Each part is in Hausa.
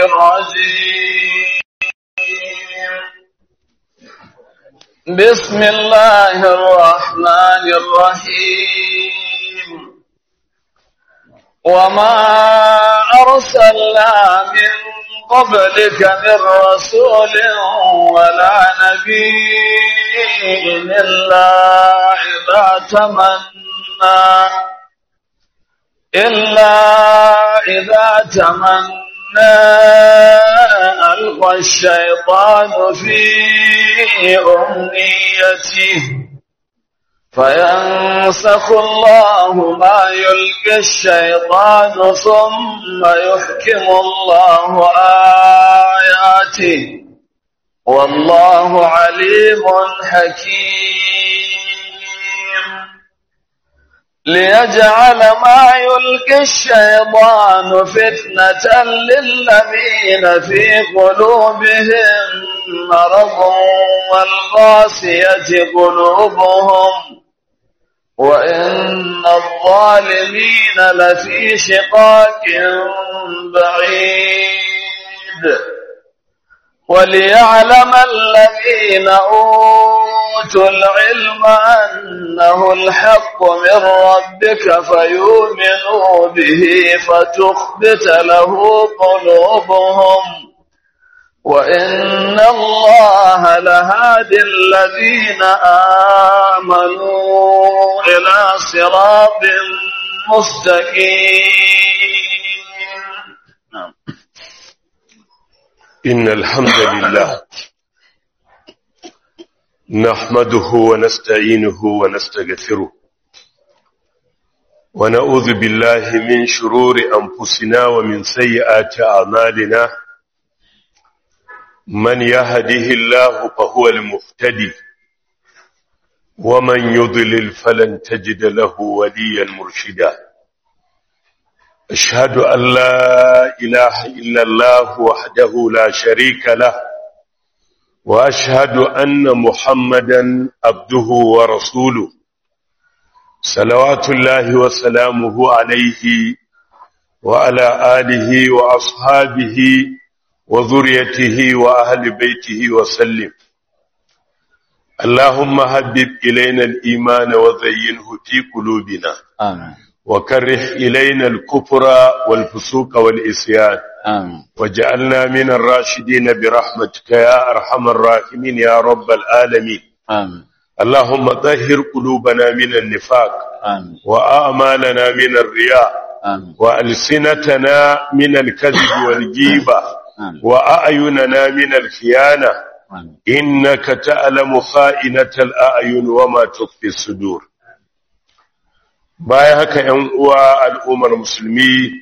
الرجيم بسم الله الرحمن الرحيم وما أرسلنا من قبلك من رسول ولا نبي إلا إذا تمنى إلا إذا تمنى ألقى الشيطان في أمنيته فينسخ الله ما يلقي الشيطان ثم يحكم الله آياته والله عليم حكيم ليجعل ما يلقي الشيطان فتنة للذين في قلوبهم مرض والقاسية قلوبهم وإن الظالمين لفي شقاق بعيد وليعلم الذين أوتوا العلم أنه الحق من ربك فيؤمنوا به فتخبت له قلوبهم وإن الله لهادي الذين آمنوا إلى صراط مستقيم إن الحمد لله نحمده ونستعينه ونستغفره ونعوذ بالله من شرور أنفسنا ومن سيئات أعمالنا من يهده الله فهو المفتدي ومن يضلل فلن تجد له وليا مرشدا أشهد أن لا إله إلا الله وحده لا شريك له وأشهد أن محمدا عبده ورسوله صلوات الله وسلامه عليه وعلى آله وأصحابه وذريته وأهل بيته وسلم اللهم هبب إلينا الإيمان وزينه في قلوبنا آمين وكره إلينا الكفر والفسوق والإسيان آمين وجعلنا من الراشدين برحمتك يا أرحم الراحمين يا رب العالمين آمين اللهم طهر قلوبنا من النفاق آمين وآمالنا من الرياء آمين وألسنتنا من الكذب والجيبة آمين وأعيننا من الخيانة آمين إنك تعلم خائنة الأعين وما تخفي الصدور bayan haka ‘yan uwa al'ummar musulmi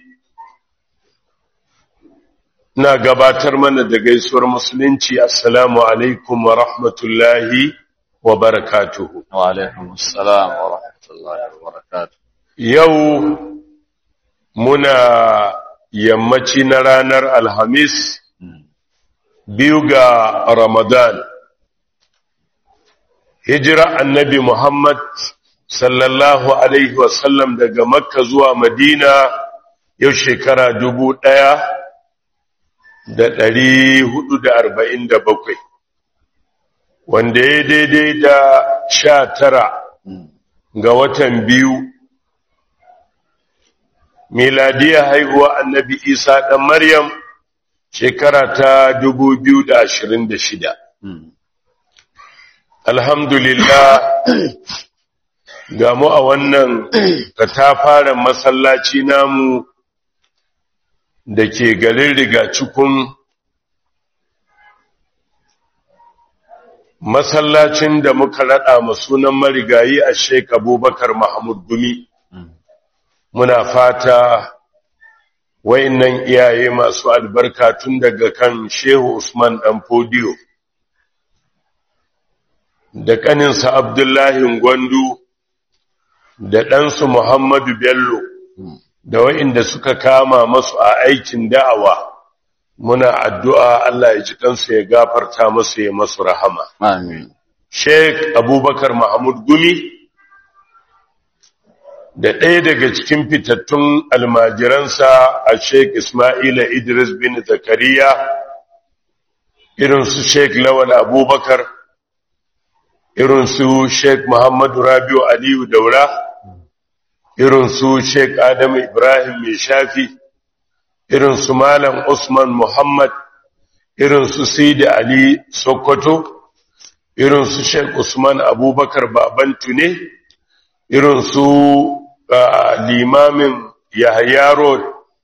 na gabatar mana da gaisuwar musulunci assalamu alaikum wa rahmatullahi wa barakatuhu وعليكم السلام ورحمة الله وبركاته yau muna yammaci na ranar alhamis biyu ga ramadan hijira annabi muhammad sallallahu alaihi wasallam daga makka zuwa madina yau shekara dubu ɗaya da ɗari hudu da arba'in da bakwai wanda ya daidai da sha tara ga watan biyu miladiya haihuwa annabi isa ɗan maryam shekara ta dubu biyu da ashirin da shida alhamdulillah ga mu a wannan katafaren masallaci namu da ke garin rigacikun masallacin da muka raɗa sunan marigayi a sheik abubakar mahmud gumi muna fata wayannan iyaye masu albarka tun daga kan shehu usman dan fodiyo da ƙaninsa abdullahi gwandu da ɗansu muhammadu bello da wa'inda suka kama masu a aikin da'awa muna addu'a Allah ya ji kansu ya gafarta masu ya masu rahama Amin. Sheikh Abubakar Mahmud Gumi da ɗaya daga cikin fitattun almajiransa a Sheikh Ismaila Idris bin Zakariya irin su Sheikh Lawal Abubakar irin su Sheikh Muhammadu Rabiu Aliyu Daura irin su Sheikh Adam Ibrahim Mai Shafi irin su Malam Usman Muhammad irin su Sidi Ali Sokoto irin su Sheikh Usman Abubakar Babantu ne irin su limamin Yahya Road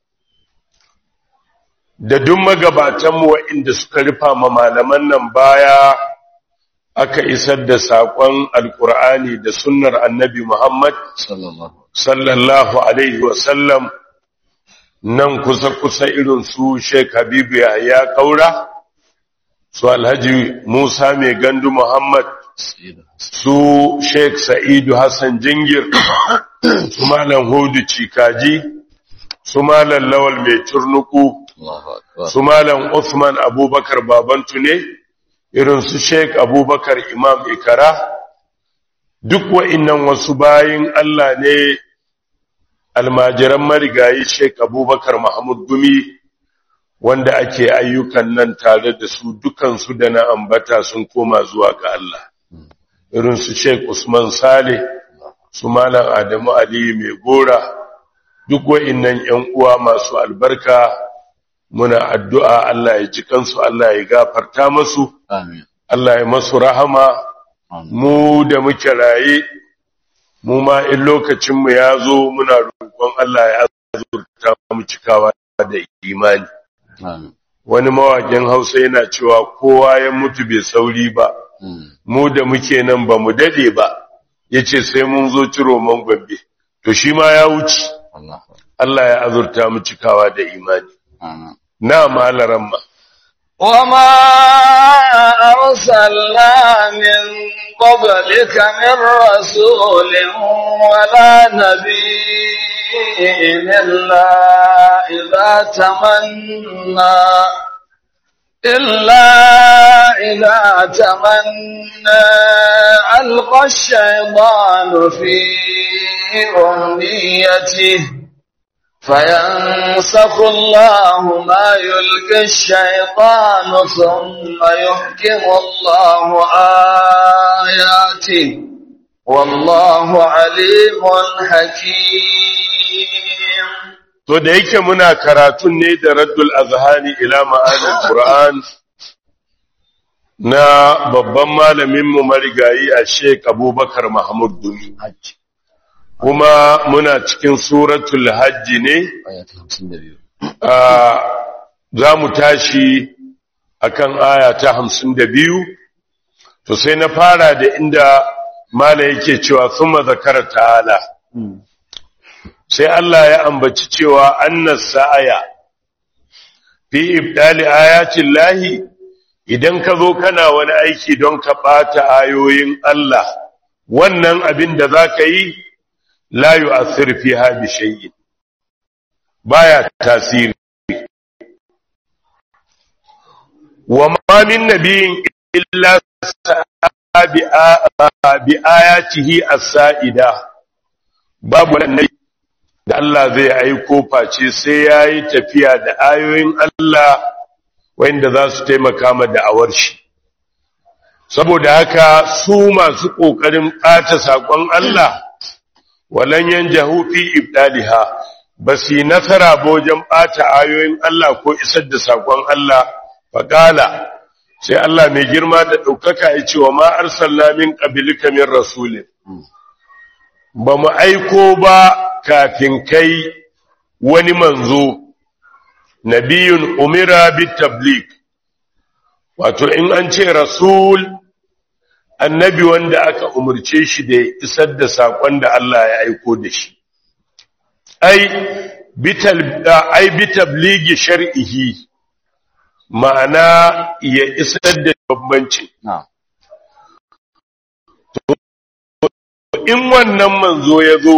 da duk magabatanmu waɗanda suka rufa ma malaman nan baya aka isar da saƙon alƙur'ani da sunnar annabi Muhammad sallallahu alaihi wasallam nan kusa-kusa irin su Sheikh Habibu Yahya Kaura su Alhaji Musa mai gandu Muhammad su Sheikh Sa'idu Hassan Jingir su Malam Hudu Cikaji su Malam Lawal mai turnuku su Malam Uthman Abubakar Babantu ne irin su Sheikh Abubakar Imam Ikara duk wa'innan wasu bayin Allah ne almajiran marigayi Sheikh Abubakar Mahmud Gumi wanda ake ayyukan nan tare da su dukansu da na ambata sun koma zuwa ga Allah irin su Sheikh Usman Saleh su Malam Adamu Ali mai gora duk wa'innan ƴan uwa masu albarka muna addu'a Allah ya ji kansu Allah ya gafarta masu Amin. Allah ya masu rahama mu da muke raye mu ma in lokacin mu ya zo muna roƙon Allah ya azurta mu cikawa da imani Amin. wani mawaƙin Hausa yana cewa kowa ya mutu bai sauri ba Mm. mu da muke nan ba mu dade ba yace sai mun zo ciro man gombe to shi ma ya wuce Allah. Allah ya azurta mu cikawa da imani Amin. na malaran ma وما أرسلنا من قبلك من رسول ولا نبي إلا إذا تمنى إلا إذا تمنى ألقى الشيطان في أمنيته فينسخ الله ما يلقي الشيطان ثم يحكم الله آياته والله عليم حكيم To da yake muna karatun ne da raddul azhani ila ma'anin Qur'an na babban malamin mu marigayi a Sheikh Abubakar Mahmud Dumi. Kuma muna cikin suratul Hajj ne آيات 52 a za mu tashi akan aya ta 52 to sai na fara da inda mala yake cewa thumma zakara ta'ala sai Allah ya ambaci cewa annas sa'aya fi ibdali ayatin lahi idan ka zo kana wani aiki don ka ɓata ayoyin Allah wannan abin da za ka yi la yu'athir fiha bi shay'in baya tasiri wa ma min nabiyin illa sa'a bi a- bi ayatihi as-sa'ida babu wannan da Allah zai aiko face sai yayi tafiya da ayoyin Allah wanda za su taimaka ma da'awar shi saboda haka su masu kokarin ɓata sakon Allah walan yanjahu fi ibdaliha basi nasara ba wajen ɓata ayoyin Allah ko isar da sakon Allah faqala sai Allah mai girma da ɗaukaka ya ce wa ma arsalna min qablika min rasulin ba mu aiko ba kafin kai wani manzo nabiyun umira bit tabligh wato in an ce rasul annabi wanda aka umurce shi da ya isar da sakon da Allah ya aiko da shi ai bital ai bitabligi shar'ihi ma'ana ya isar da bambanci نعم in wannan manzo ya zo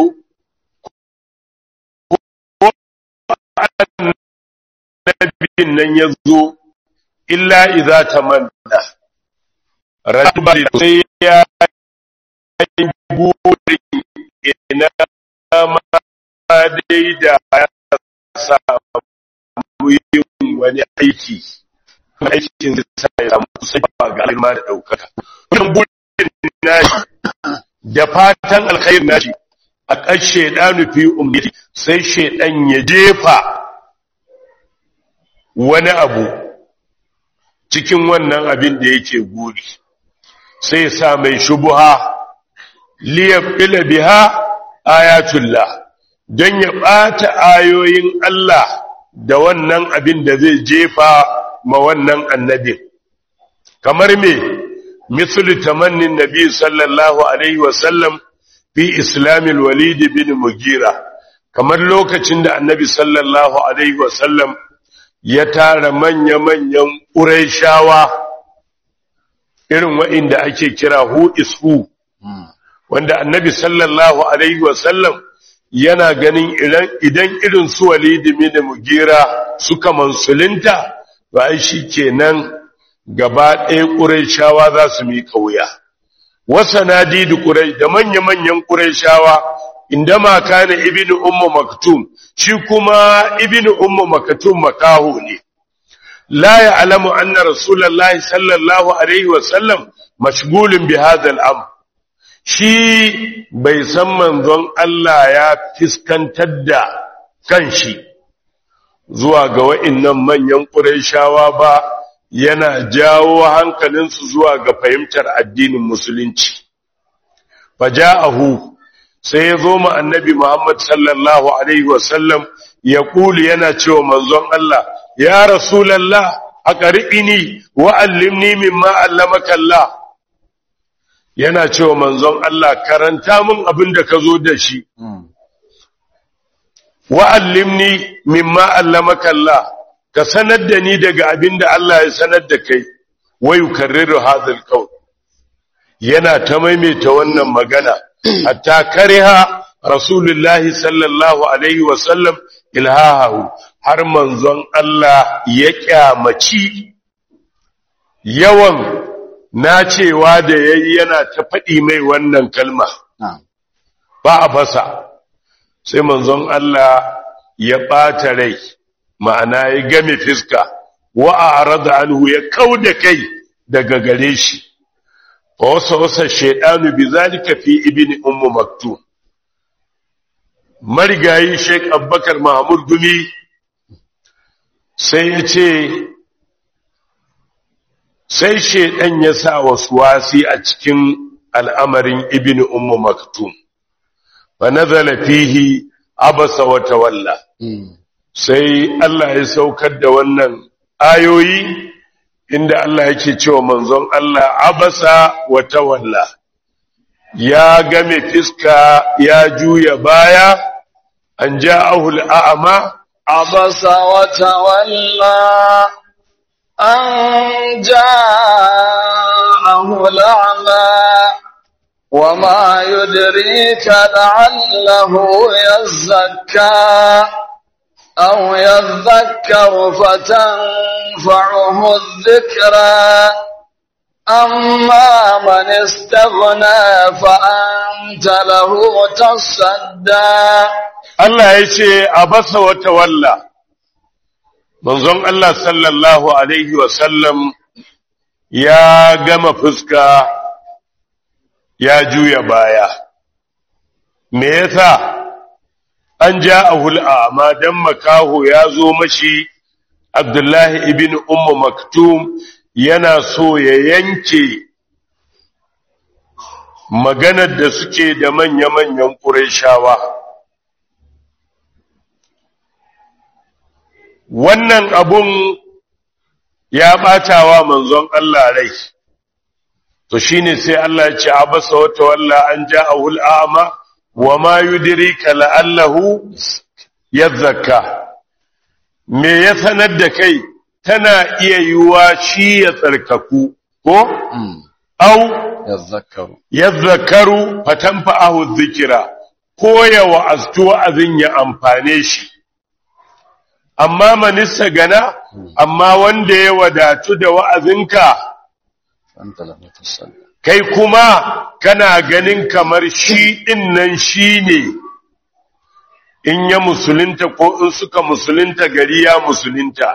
annabin nan ya zo illa iza tamanna rajul sai ya yi burin ina dai da ya samu yin wani aiki aikin zai sa ya samu kusa ga alma da ɗaukaka wannan burin nashi da fatan alkhair nashi a ƙar shaidanu fi umniti sai shaidan ya jefa wani abu cikin wannan abin da yake guri sai ya sa mai shubuha liyabila biha ayatullah don ya ɓata ayoyin Allah da wannan abin da zai jefa ma wannan annabin kamar me misali tamannin nabi sallallahu alaihi wasallam fi islamil walid bin mugira kamar lokacin da annabi sallallahu alaihi wasallam ya tara manya-manyan ƙuraishawa irin wa'inda ake kira who is who wanda annabi sallallahu alaihi wasallam yana ganin idan irin su walidi da mugira suka mansulinta ba shi kenan gaba ɗaya ƙuraishawa za su mi wuya. wasa nadi da ƙurai da manya-manyan ƙuraishawa inda ma kana ibnu ummu maktum shi kuma ibnu ummu maktum makaho ne la ya'lamu anna rasulullahi sallallahu alaihi wasallam mashghulun bi hadha al-amr shi bai san manzon Allah ya fiskantar da kanshi zuwa ga wa'innan manyan ƙurayshawa ba yana jawo hankalinsu zuwa ga fahimtar addinin musulunci faja'ahu sai ya zo ma annabi Muhammad sallallahu alaihi wasallam ya kuli yana cewa manzon Allah ya rasulallah aqri'ini wa allimni mimma allamaka Allah yana cewa manzon Allah karanta min abin da ka zo da shi wa'allimni mimma allamaka Allah ka sanar da ni daga abin da Allah ya sanar da kai wayu karriru hadhal qawl yana ta maimaita wannan magana hatta kariha rasulullahi sallallahu alaihi wa sallam ilhahu har manzon Allah ya kyamaci yawan na cewa da yayi yana ta faɗi mai wannan kalma ba a fasa sai manzon Allah ya ɓata rai ma'ana ya game fiska wa a arada anhu ya kau da kai daga gare shi fa wasa wasa shaidanu bi zalika fi ibni ummu maktum marigayi sheik abubakar mahmud gumi sai ya ce sai shaidan ya sa wasu wasi a cikin al'amarin ibni ummu maktum fa nazala fihi abasa wa tawalla sai Allah ya saukar da wannan ayoyi inda Allah yake cewa manzon Allah abasa wa tawalla ya game fiska ya juya baya an ja'ahu al'ama abasa wa tawalla an ja'ahu al'ama وما يدريك لعله يزكى أو يذكر فتنفعه الذكرى أما من استغنى فأنت له تصدى Allah ya ce a basa wata walla, manzon Allah sallallahu Alaihi wasallam ya gama fuska ya juya baya. Me yasa an ja a hul'a ma don makaho ya zo mashi Abdullahi ibn Ummu Maktum yana so ya yanke maganar da suke da manya-manyan ƙureshawa. Wannan abun ya ɓatawa manzon Allah rai. to shine sai Allah ya ce abasa wata walla an ja'ahu al'ama wa ma yudrika la'allahu yadhakka me ya sanar da kai tana iya yiwa shi ya tsarkaku ko au yadhakkaru yadhakkaru fatanfa'ahu dhikra ko ya wa'aztu wa'azin ya amfane shi amma manissa gana amma wanda ya wadatu da wa'azinka anta lahu tasalli kai kuma kana ganin kamar shi ɗin nan shi ne in ya musulunta ko in suka musulunta gari ya musulunta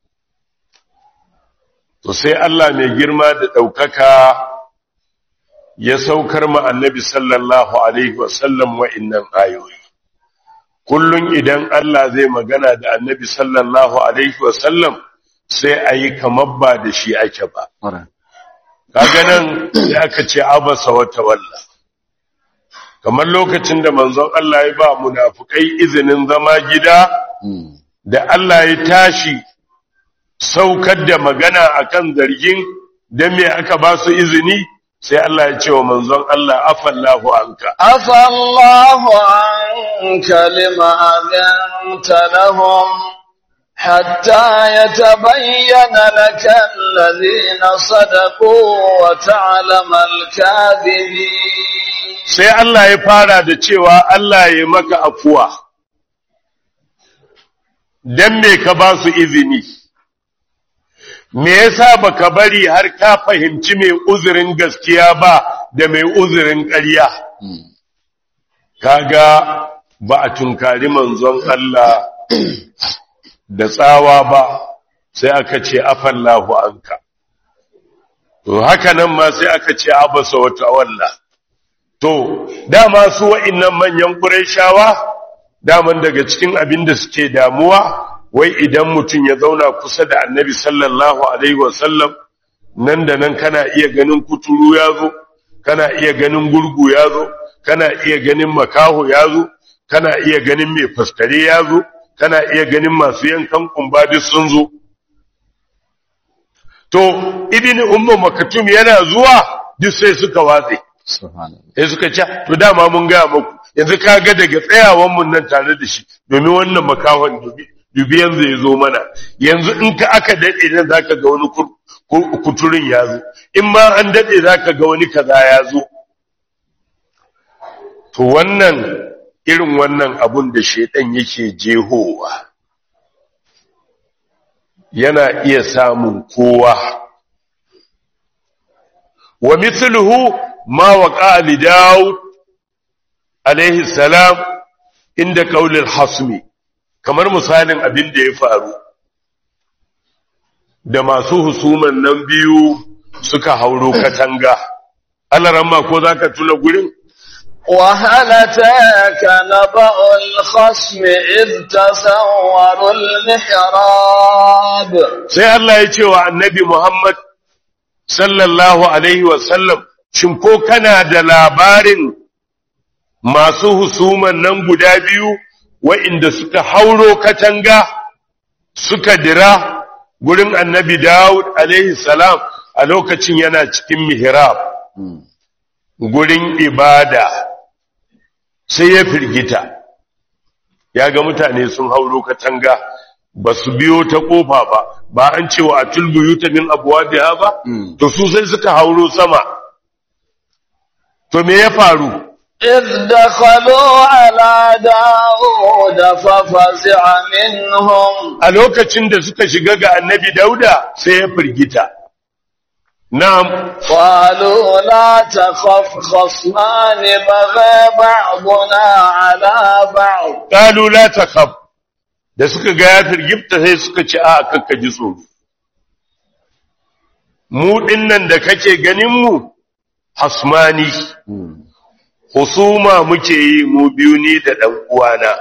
to sai Allah mai girma da ɗaukaka ya saukar ma annabi sallallahu alaihi wasallam wa'innan ayoyi kullun idan Allah zai magana da annabi sallallahu alaihi wasallam sai a yi kamar ba da shi ake ba kaga nan sai aka ce abasa wata walla kamar lokacin da manzon Allah ya ba munafukai izinin zama gida da Allah ya tashi saukar da magana akan zargin dan me aka ba su izini sai Allah ya ce wa manzon Allah afallahu anka afallahu anka lima adanta lahum حتى يتبين لك الذين صدقوا وتعلم الكاذبين sai Allah ya fara da cewa Allah ya maka afuwa dan me ka ba su izini me yasa baka bari har ka fahimci mai uzurin gaskiya ba da mai uzurin ƙarya kaga ba a tunkari manzon Allah da tsawa ba sai aka ce afallahu anka to haka nan ma sai aka ce abasa wata walla to dama su wa'annan manyan qurayshawa daman daga cikin abin da suke damuwa wai idan mutum ya zauna kusa da annabi sallallahu alaihi wasallam nan da nan kana iya ganin kuturu ya zo kana iya ganin gurgu ya zo kana iya ganin makaho ya zo kana iya ganin mai faskare ya zo kana iya ganin masu yankan kumba duk sun zo to ibn ummu makatum yana zuwa duk sai suka watse sai suka ce to dama mun ga muku yanzu ka ga daga tsayawan mun nan tare da shi domin wannan makahon dubi dubi yanzu ya zo mana yanzu in ka aka dade nan zaka ga wani kuturin ya zo in ma an dade zaka ga wani kaza ya zo to wannan irin wannan abun da shedan yake jehowa yana iya samun kowa wa mithluhu ma waqa li daud alaihi salam inda qaulil hasmi kamar misalin abin da ya faru da masu husuman nan biyu suka hauro katanga Allah ramma ko zaka tuna gurin وهل أتاك نبأ الخصم إذ تسوروا المحراب sai Allah ya ce wa annabi Muhammad sallallahu alaihi wasallam shin ko kana da labarin masu husuman nan guda biyu wa'inda suka hauro katanga suka dira gurin annabi Dawud alaihi salam a lokacin yana cikin mihrab gurin ibada sai ya firgita ya ga mutane sun hauro katanga ba su biyo ta kofa ba ba an cewa a tulbuyuta min abwabiha ba to su sai suka hauro sama to me ya faru إذ دخلوا على داود ففزع منهم a lokacin da suka shiga ga annabi dauda sai ya firgita na'am قالوا لا تخف خصمان بغى بعضنا على بعض qalu la takhaf da suka ga ya firgita sai suka ci a kakka ji tsoro mu dinnan da kake ganin mu hasmani husuma muke yi mu biyu ni da dan uwana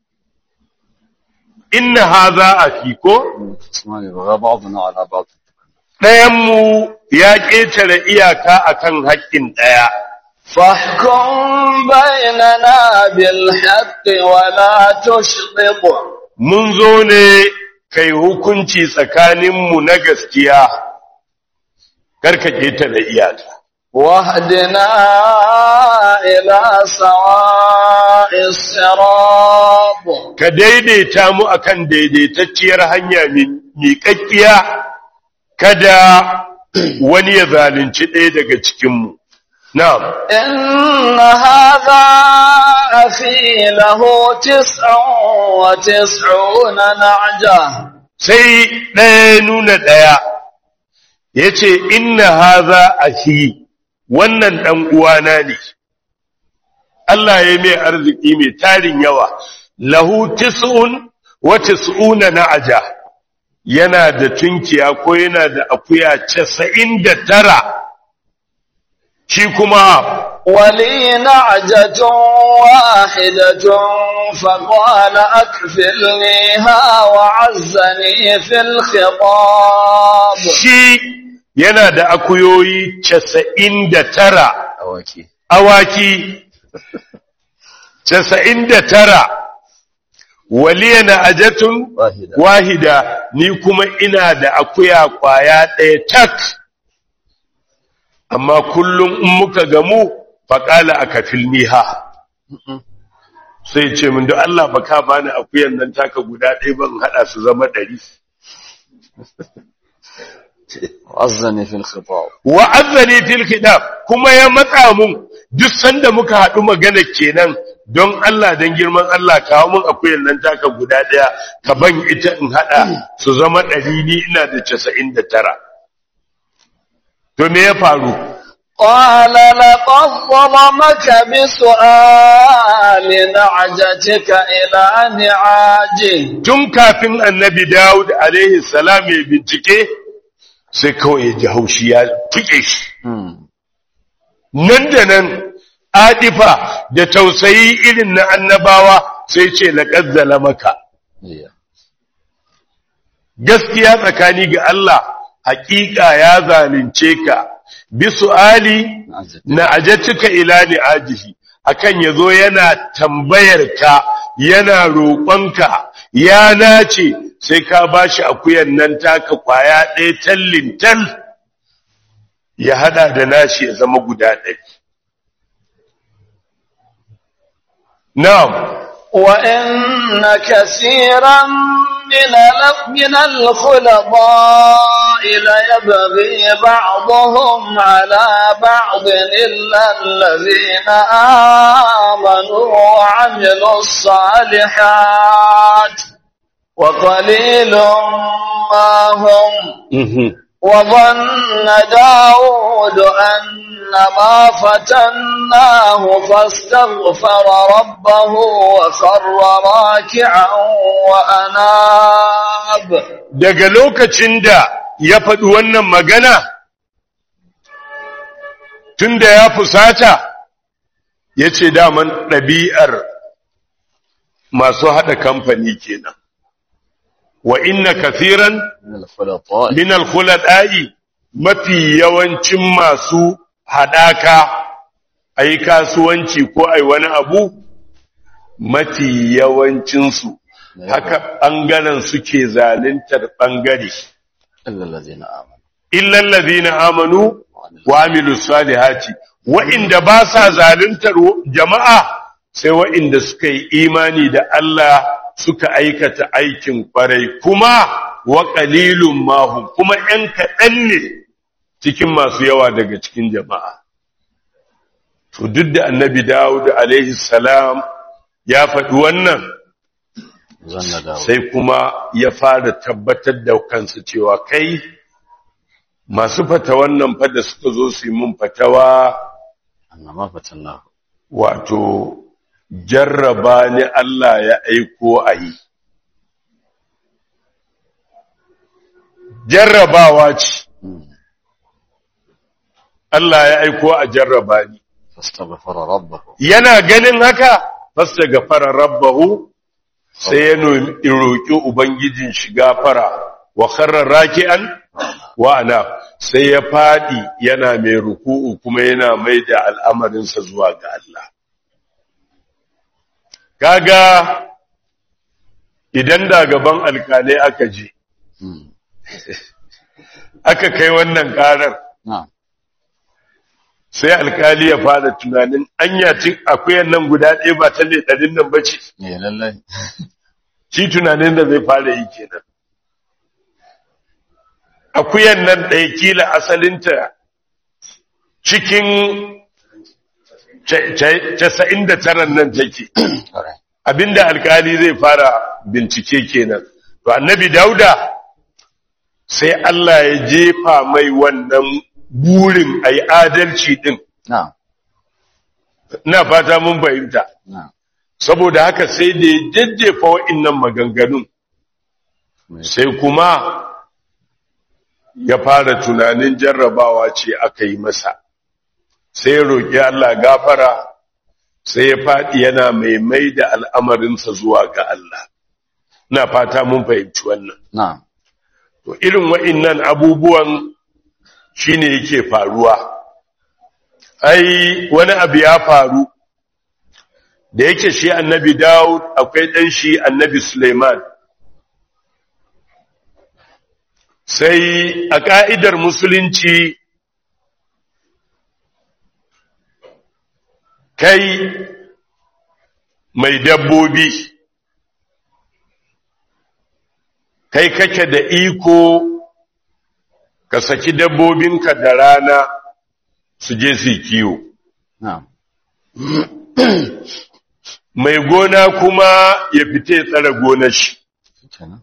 inna hadha afiko اسمعني بغى بعضنا على بعض ɗayan mu ya ƙetare iyaka akan haƙƙin ɗaya فاحكم بيننا بالحق ولا تشطط mun zo ne kai hukunci tsakaninmu na gaskiya karka ƙetare iyaka واهدنا إلى سواء الصراط ka daidaita mu akan daidaitacciyar hanya mi- miƙaƙƙiya kada wani ya zalunci ɗaya daga cikinmu na'am إن هذا أخي له تسع وتسعون نعجة sai ɗaya nuna ɗaya ya ce inna haza ahi wannan ɗan uwana ne Allah ya mai arziki mai tarin yawa lahu tis'un wa tis'una na'aja yana da tunkiya ko yana da akuya 99 shi kuma ولي نعجة واحدة فقال أكفلنيها وعزني في الخطاب shi yana da akuyoyi 99 أوكي awaki 99 waliya na ajatun واحدة wahida ni kuma ina da akuya kwaya ɗaya tak amma kullum in muka gamu faƙala a kafilniha sai ce min da Allah ba ka bani akuyan nan taka guda ɗaya ban haɗa su zama ɗari وعزني في الخطاب wa azzani fil khidab kuma ya matsa mun duk sanda muka haɗu magana kenan don Allah dan girman Allah kawo mun akuyan nan taka guda ɗaya ka ban ita in haɗa su zama ɗari ni ina da casa'in da tara to me ya faru قال لقد ظلمك بسؤال نعجتك إلى نعاجه tun kafin annabi Dawud alaihi salam ya bincike sai kawai ya ji haushi ya tuke shi nan da nan adifa da tausayi irin na annabawa sai ce laqad zalamaka gaskiya tsakani ga Allah hakika ya zalunce ka bi su'ali na ajatika ila ni ajihi akan yazo yana tambayar ka yana roƙonka ya nace sai ka bashi akuyan nan taka kwaya ɗaya tallin tal ya hada da nashi ya zama guda ɗaya na'am وإن كثيرا من ال- من الخلطاء ليبغي بعضهم على بعض إلا الذين آمنوا وعملوا الصالحات وقليل ما هم وظن داود أن ما فتناه فاستغفر ربه وخر راكعا وأناب daga lokacin da ya faɗi wannan magana tunda ya fusata ya ce daman ɗabi'ar masu haɗa kamfani kenan wa inna kathiran من الخلطاء min alkhulada'i mafi yawancin masu haɗaka a yi kasuwanci ko a yi wani abu mafi yawancinsu haka ɓangaren suke zaluntar ɓangare إلا الذين آمنوا illal ladina amanu wa amilu salihati wa'inda ba sa zaluntar jama'a sai wa'inda suka yi imani da Allah suka aikata aikin kwarai kuma wa qalilun mahum kuma ‘yan kaɗan ne cikin masu yawa daga cikin jama'a to duk da annabi Dawud alaihi salam ya faɗi wannan ظن داود sai kuma ya fara tabbatar da kansa cewa kai masu fata wannan fada suka zo su yi mun fatawa أن ما فتناه wato jarraba ni Allah ya aiko a yi jarrabawa ce Allah ya aiko a jarraba ni فاستغفر ربه yana ganin haka fasta gafara rabbahu sai ya nomi roƙi ubangijin shi gafara wa kharra raki'an wa ana sai ya fadi yana mai ruku'u kuma yana mai da al'amarinsa zuwa ga Allah kaga idan da gaban alkalai aka je مم. aka kai wannan karar نعم sai alkali ya fara tunanin anya cin akuyan nan guda ɗaya ba ta ne ɗarin nan ba ce إيه لله shi tunanin da zai fara yi kenan akuyan nan ɗaya kila asalinta cikin ca- ca- casa'in da taran nan take Alright. abinda alkali zai fara bincike kenan to annabi dauda sai Allah ya jefa mai wannan burin a yi adalci ɗin نعم ina fata mun fahimta نعم saboda haka sai da ya jajjefa wa'innan maganganun sai kuma ya fara tunanin jarrabawa ce aka yi masa sai ya roƙi Allah gafara sai ya faɗi yana mai mai da al'amarinsa zuwa ga Allah na fata mun fahimci wannan na'am to irin wa'innan abubuwan shine yake faruwa ai wani abu ya faru da yake shi annabi Dawud akwai ɗan shi annabi Suleiman sai a ƙa'idar musulunci kai mai dabbobi kai kake da iko ka saki dabbobinka da rana su je su yi kiwo na'am mai gona kuma ya fita ya tsara gonar shi kenan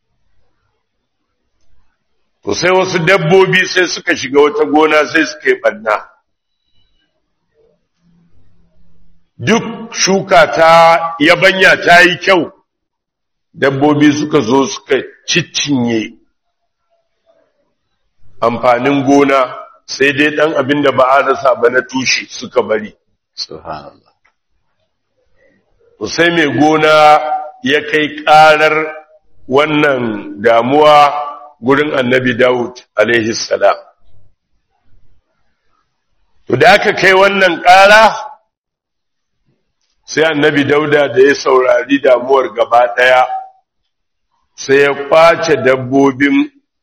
to sai wasu dabbobi sai suka shiga wata gona sai suka yi ɓanna duk shuka ta yabanya ta yi kyau dabbobi suka zo suka ciccinye amfanin gona sai dai ɗan abin da ba a rasa ba na tushe suka bari subhanallah sai mai gona ya kai ƙarar wannan damuwa gurin annabi Dawud alaihi salam. To da aka kai wannan ƙara sai annabi Dauda da ya saurari damuwar gaba ɗaya sai ya kwace dabbobin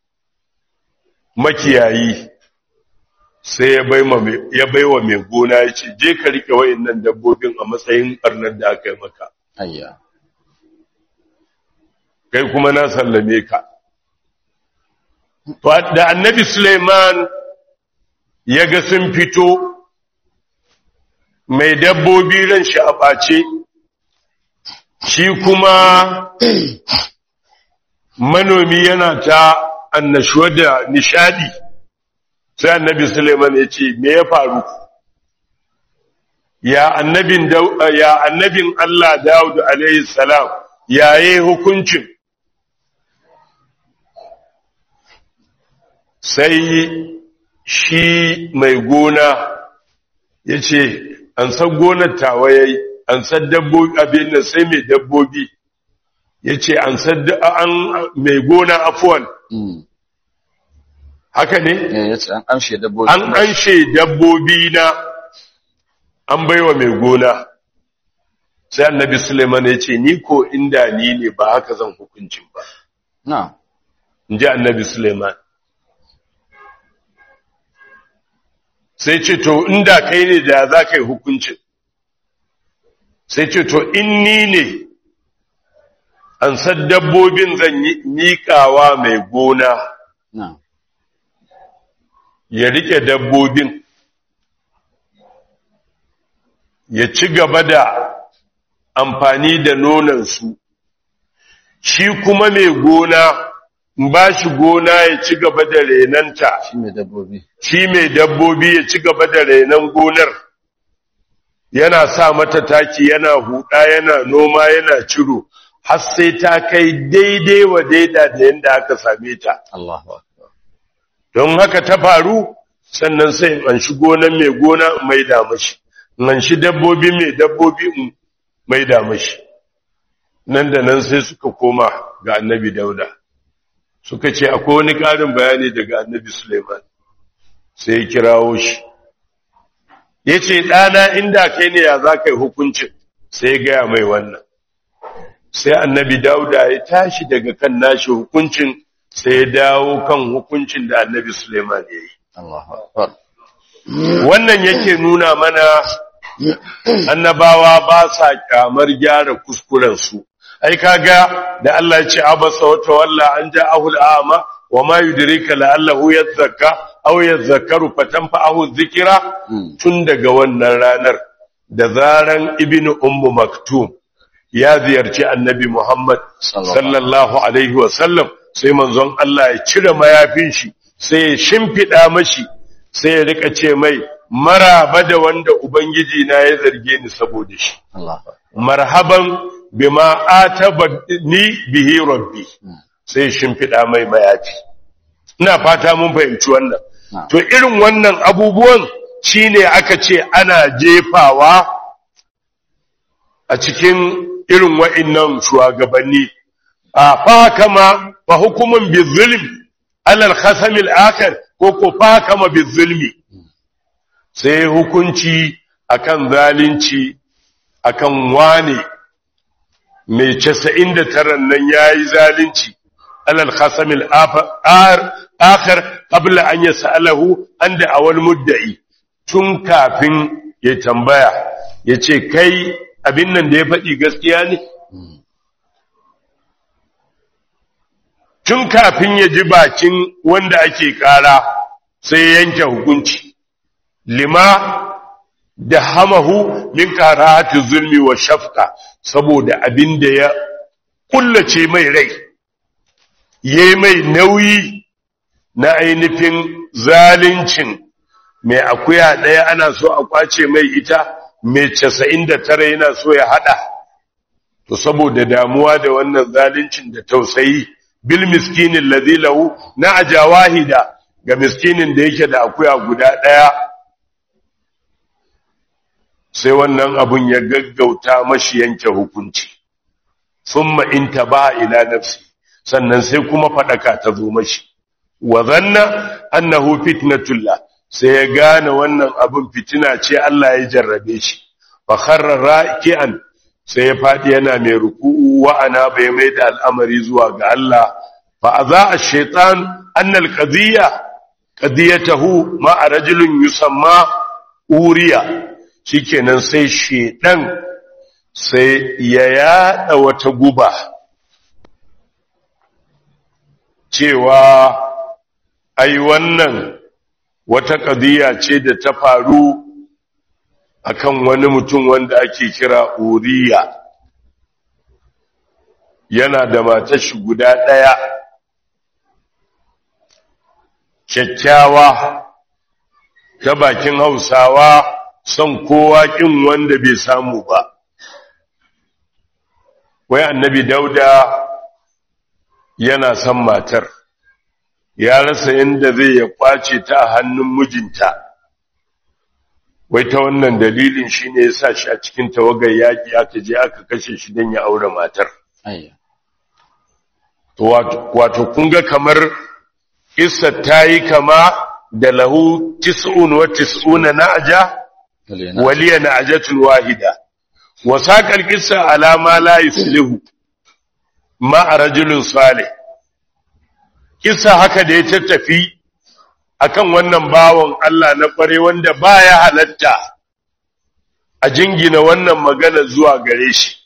makiyayi sai ya bai wa mai gona ya ce je ka riƙe wa'innan dabbobin a matsayin ɓarnar da aka yi maka ayya kai kuma na sallame ka da annabi Suleiman ya ga sun fito mai dabbobi ran shi a ɓace shi kuma manomi yana ta annashuwa da nishadi sai annabi Suleiman ya ce me ya faru ya annabin ya annabin Allah Dawud alaihi salam yaye hukuncin sai shi mai gona ya ce an san gonar tawaye an san dabbobi abin da sai mai dabbobi ya ce an san mai gona afuwan mm haka ne eh yace an amshe dabbobi an anshe dabbobi na an baiwa mai gona sai annabi suleiman ya ce ni ko inda ni ne ba haka zan hukuncin ba na'am in ji annabi suleiman sai ce to inda kai ne da za ka yi hukuncin sai ce to in ni ne an san dabbobin zan yi miƙawa mai gona na'am ya rike dabbobin ya ci gaba da amfani da nonansu shi kuma mai gona in ba shi gona ya ci gaba da renanta shi mai dabbobi shi mai dabbobi ya ci gaba da renon gonar yana sa mata taki yana huda yana noma yana ciro har sai ta kai daidai wa daida da yadda aka same ta Allahu akbar don haka ta faru sannan sai in an shi gonan mai gona in maida mashi in an shi dabbobi mai dabbobi in maida mashi nan da nan sai suka koma ga annabi dauda suka ce akwai wani ƙarin bayani daga annabi suleiman sai ya kirawo shi ya ce ɗana inda kai ne ya za ka yi hukuncin sai ya gaya mai wannan sai annabi dauda ya tashi daga kan nashi hukuncin sai ya dawo kan hukuncin da annabi suleiman ya yi Allahu akbar wannan yake nuna mana annabawa ba sa kyamar gyara kuskurensu ai kaga da Allah ya ce abasa wa tawalla an ja'ahu al'ama wa ma yudrika la'allahu yadhakka aw yadhakkaru fatanfa'ahu dhikra Mm. tun daga wannan ranar da zaran ibnu ummu maktum ya ziyarci annabi Muhammad Sallallahu sallallahu alaihi wa sallam sai manzon Allah ya cire mayafin shi sai ya shimfida mashi sai ya rika ce mai maraba da wanda ubangiji na ya zarge ni saboda shi Allah marhaban bima ataba ni bihi rabbi sai shimfiɗa mai mayafi ina fata mun fahimci wannan Na'am. to irin wannan abubuwan shine aka ce ana jefawa a cikin irin wa'innan shugabanni a fa kama fa hukumun bizulm alal khasam al-akhir ko ko fa kama bizulmi sai hukunci akan zalunci akan wane mai 99 nan yayi zalunci alal khasam al-akhir qabla an yasalahu anda awal mudda'i tun kafin ya tambaya yace kai abin nan da ya faɗi gaskiya ne tun kafin ya ji bakin wanda ake ƙara sai ya yanke hukunci lima da hamahu min karahati zulmi wa shafqa saboda abin da ya kullace mai rai yayi mai nauyi na ainihin zalincin mai akuya ɗaya ana so a kwace mai ita mai casa'in da tara yana so ya haɗa to saboda damuwa da wannan zalincin da tausayi bil miskinin ladhi lahu na ajawahida ga miskinin da yake da akuya guda ɗaya sai wannan abun ya gaggauta mashi yanke hukunci thumma intaba ila nafsi sannan sai kuma fadaka ta zo mashi wa zanna annahu fitnatullah sai ya gane wannan abin fitina ce Allah ya jarrabe shi fa kharra raki'an sai ya fadi yana mai ruku'u wa ana bai mai da al'amari zuwa ga Allah fa aza ash-shaytan anna al-qadiyya qadiyatahu ma rajulun yusamma uriya shikenan sai shedan sai ya yada wata guba cewa ai wannan wata ƙadiyya ce da ta faru akan wani mutum wanda ake kira uriya yana da matar shi guda ɗaya kyakkyawa ta bakin hausawa son kowa ƙin wanda bai samu ba wai annabi dauda yana son matar ya rasa inda zai ya kwace ta a hannun mijinta wai ta wannan dalilin shi ne ya sa shi a cikin tawagar yaƙi aka je aka kashe shi don ya aure matar ayya wato kun ga kamar kissa ta yi kama da lahu tis'un wa tis'una na'ja Kalena. waliya na'jatun wahida wa saqal qissa ala ma la yuslihu ma rajulun salih kissa haka da ya tattafi akan wannan bawon Allah na kware wanda baya halatta a jingina wannan magana zuwa gare shi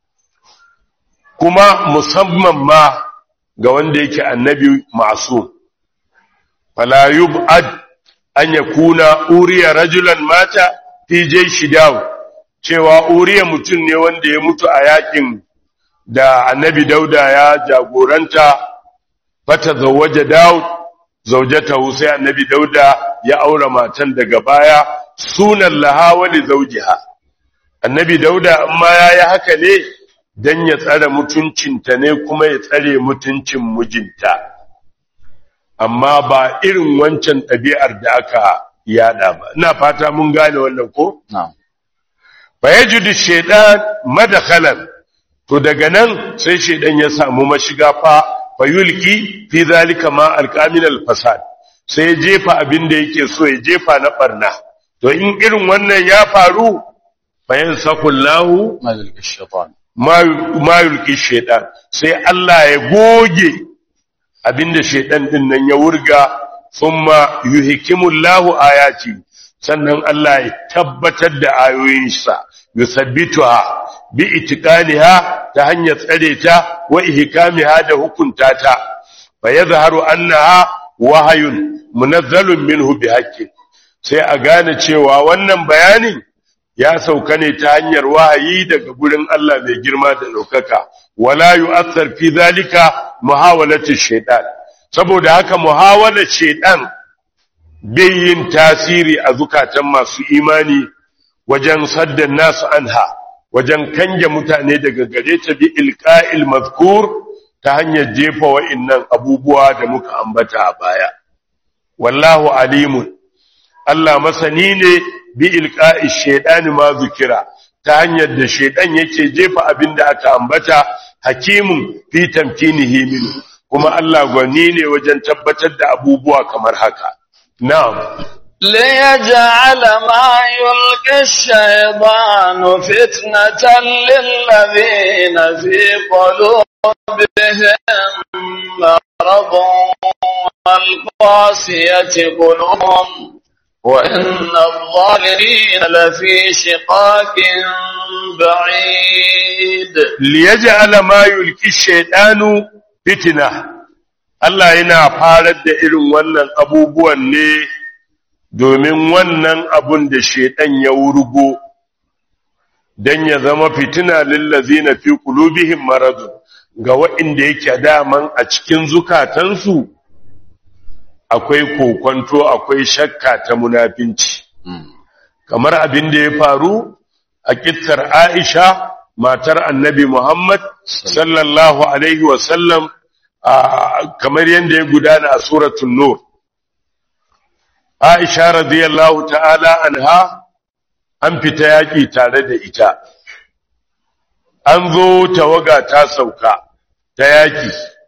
kuma musamman ma ga wanda yake annabi masu fala yub'ad an yakuna uriya rajulan mata fi jayshi daw cewa uriya mutum ne wanda ya mutu a yakin da annabi dauda ya jagoranta fata zawaja daud zaujatahu sai annabi dauda ya aura matan daga baya sunan laha wa li zawjiha annabi dauda amma yayi haka ne dan ya tsare mutuncinta ne kuma ya tsare mutuncin mijinta amma ba irin wancan ɗabi'ar da aka yada ba ina fata mun gane wannan ko na'am fa yajidu shaytan madkhalan to daga nan sai shaydan ya samu mashiga fa fayulki fi zalika ma alqamin alfasad sai ya jefa abin da yake so ya jefa na barna to in irin wannan ya faru fa yansakullahu malik ash-shaytan ma yulki shaytan sai Allah ya goge abinda shaytan din nan ya wurga thumma yuhkimullahu ayati sannan Allah ya tabbatar da ayoyinsa yusabbituha bi itiqaniha ta hanyar tsare ta wa ihkamiha da hukunta ta fa yadhharu annaha wahayun munazzalun minhu bihaqqin sai a gane cewa wannan bayanin ya sauka ne ta hanyar wahayi daga gurin Allah mai girma da ɗaukaka wala yu'athar fi zalika muhawalatu shaytan saboda haka muhawalar shaytan bai yin tasiri a zukatan masu imani wajen saddan nasu anha wajen kange mutane daga gare ta bi ilqa'il mazkur ta hanyar jefa wa'innan abubuwa da muka ambata a baya wallahu alimun Allah masani ne bi ilqa'i shaytani ma zukira ta hanyar da shaydan yake jefa abin da aka ambata hakimun fi tamkinihi min kuma Allah gwani ne wajen tabbatar da abubuwa kamar haka na'am ليجعل ما يلقي الشيطان فتنة للذين في قلوبهم مرض والقاسية قلوبهم وإن الظالمين لفي شقاق بعيد liyaj'ala ma yulki shaytanu fitna Allah yana farar da irin wannan abubuwan ne domin wannan abun da shaytan ya wurgo dan ya zama fitina lil ladzina fi qulubihim maradun ga waɗanda yake daman a cikin zukatansu akwai kokonto akwai shakka ta munafinci kamar abin da ya faru a kittar Aisha matar annabi Muhammad sallallahu Alaihi wasallam kamar yadda ya gudana a suratun Nur. Aisha radiyallahu ta'ala anha an fita yaƙi tare da ita, an zo tawaga ta sauka ta yaƙi.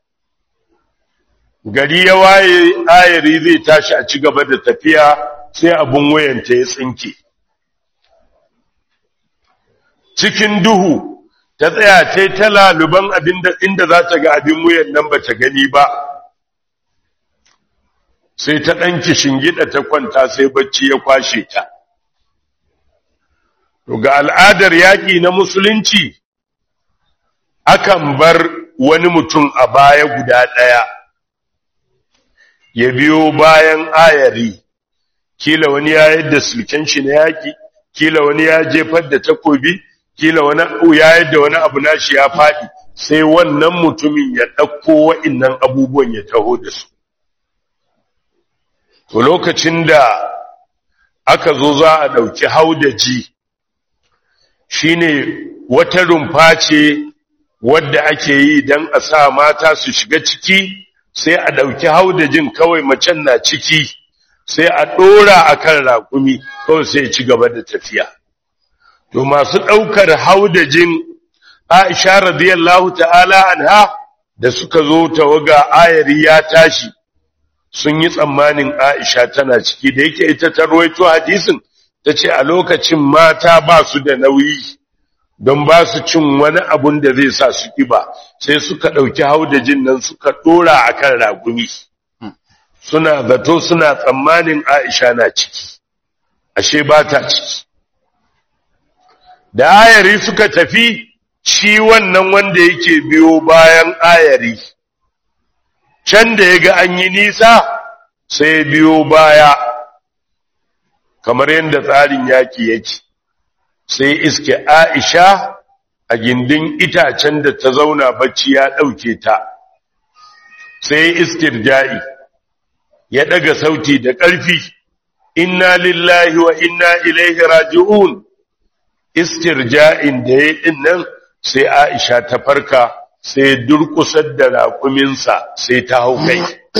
Gari ya waye ayari zai tashi a ci gaba da tafiya sai abin wayanta ya tsinke. cikin duhu ta tsaya ta yi ta laluban inda za ta ga abin wuyan nan ba ta gani ba sai ta ɗanki shingida ta kwanta sai bacci ya kwashe ta ga al'adar yaƙi na musulunci akan bar wani mutum a baya guda ɗaya ya biyo bayan ayari kila wani ya yadda silken shi na yaƙi kila wani ya jefar da takobi kila wani ya yadda wani abu nashi ya faɗi sai wannan mutumin ya ɗauko wa'innan abubuwan ya taho da su to lokacin da aka zo za a ɗauki haudaji shine wata rumfa ce wadda ake yi don a sa mata su shiga ciki sai a ɗauki haudajin kawai macen na ciki sai a ɗora a kan raƙumi kawai sai ci gaba da tafiya to masu ɗaukar haudajin Aisha radiyallahu ta'ala anha da suka zo tawaga ayari ya tashi sun yi tsammanin Aisha tana ciki da yake ita ta ruwaito hadisin ta ce a lokacin mata ba su da nauyi don ba su cin wani abun da zai sa su ƙiba sai suka ɗauki haudajin nan suka ɗora a kan ragumi suna zato suna tsammanin Aisha na ciki ashe ba ta ciki da ayari suka tafi shi wannan wanda yake biyo bayan ayari can da ya ga an yi nisa sai biyo baya kamar yadda tsarin yaki yake sai iske aisha a gindin itacen da ta zauna bacci ya ɗauke ta sai istirja'i ya ɗaga sauti da ƙarfi inna lillahi wa inna ilaihi raji'un istirja'in da ya ɗin nan sai Aisha ta farka sai durƙusar da raƙuminsa sai ta hau kai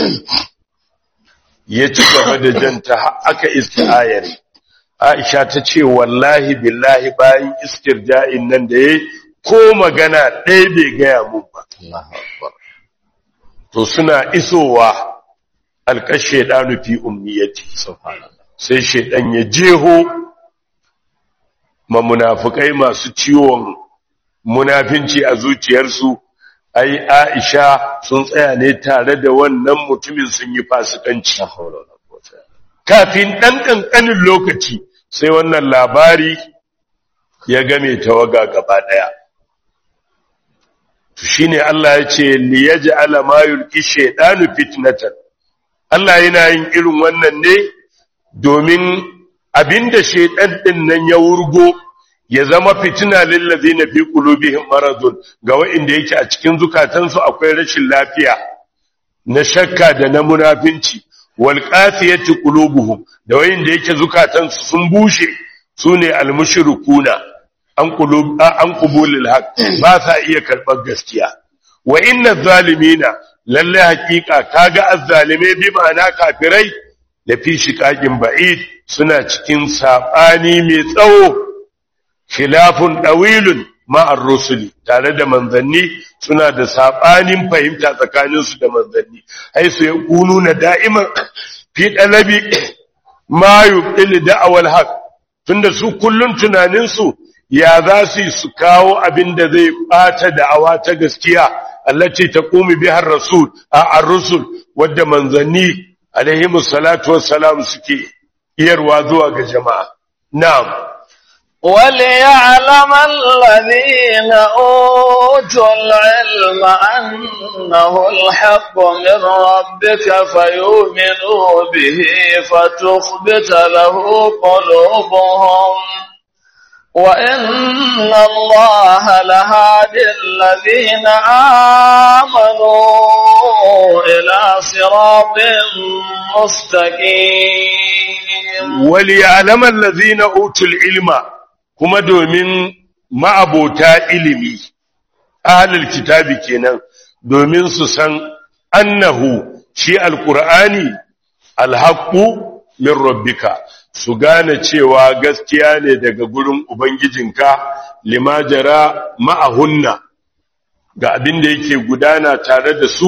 ya ci gaba da janta aka iska ayar Aisha ta ce wallahi billahi bayan istirja'in nan da ya ko magana ɗaya bai gaya mun ba to suna isowa alƙashe ɗanu fi umniyati sai shaidan ya jeho ma munafukai masu ciwon munafinci a zuciyarsu ai Aisha sun tsaya ne tare da wannan mutumin sun yi fasikanci kafin ɗan ƙanƙanin lokaci sai wannan labari ya game tawaga gaba ɗaya shine Allah ya ce liyaj'ala ma yulqi shaytanu fitnatan Allah yana yin irin wannan ne domin abinda shaytan din nan ya wurgo ya zama fitina lillazina fi qulubihim maradun ga wa'inda yake a cikin zukatansu akwai rashin lafiya na shakka da na munafinci wal qasiyati qulubuhum da wayin da yake zukatansu sun bushe sune al mushrikuna an qulub an qubulil haqq ba sa iya karbar gaskiya wa inna zalimina lalle haqiqa kaga azzalime bi ma'ana kafirai da fi shiqaqin ba'id suna cikin sabani mai tsawo khilafun dawilun ma'ar rusuli tare da manzanni suna da sabanin fahimta tsakaninsu da manzanni ai su na da'iman fi dalabi ma yubdil da'awal haq tunda su kullun tunaninsu ya za su su kawo abin da zai bata da'awa ta gaskiya allati taqumi biha ar-rasul a ar-rusul wadda manzanni alaihi salatu wassalam suke iyarwa zuwa ga jama'a na'am وليعلم الذين أوتوا العلم أنه الحق من ربك فيؤمنوا به فتخبت له قلوبهم وإن الله لهادي الذين آمنوا إلى صراط مستقيم وليعلم الذين أوتوا العلم kuma domin ma'abota ilimi ahlul kitabi kenan domin su san annahu shi alqur'ani alhaqqu min rabbika su gane cewa gaskiya ne daga gurin ubangijinka limajara ma'ahunna ga abin da yake gudana tare da su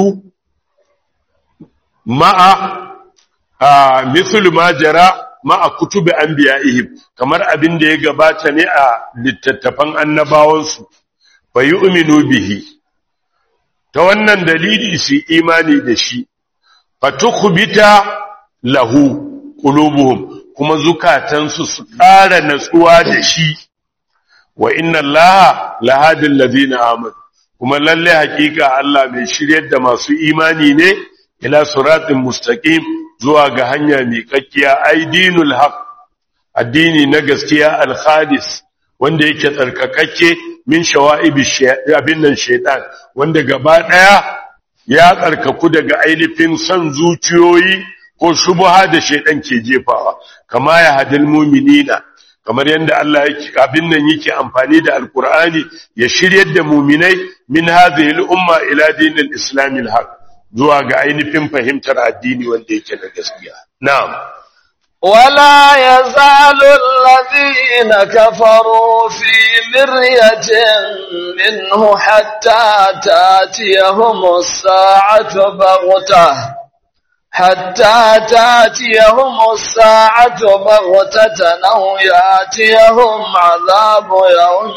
ma'a a mithlu majara ma'a kutubi anbiya'ihim kamar abin da ya gabata ne a littattafan annabawansu fa yu'minu bihi ta wannan dalili su imani da shi fa tukhbita lahu qulubuhum kuma zukatansu su ƙara natsuwa da shi wa inna allaha lahadil ladina amanu kuma lalle hakika Allah mai shiryar da masu imani ne ila siratin mustaqim zuwa ga hanya miƙaƙƙiya aidinul haq addini na gaskiya al-khalis wanda yake tsarkakakke min shawa'ibi abin nan shaytan wanda gaba daya ya tsarkaku daga ainihin son zuciyoyi ko shubha da shaytan ke jefawa kama ya hadil mu'minina kamar yadda Allah yake abin nan yake amfani da alqur'ani ya shiryar da mu'minai min hadhihi al-umma ila dinil islamil haq zuwa ga ainihin fahimtar addini wanda yake na gaskiya. Na'am. ولا يزال الذين كفروا في مرية منه حتى تاتيهم الساعة بغتة حتى تاتيهم الساعة بغتة أو ياتيهم عذاب يوم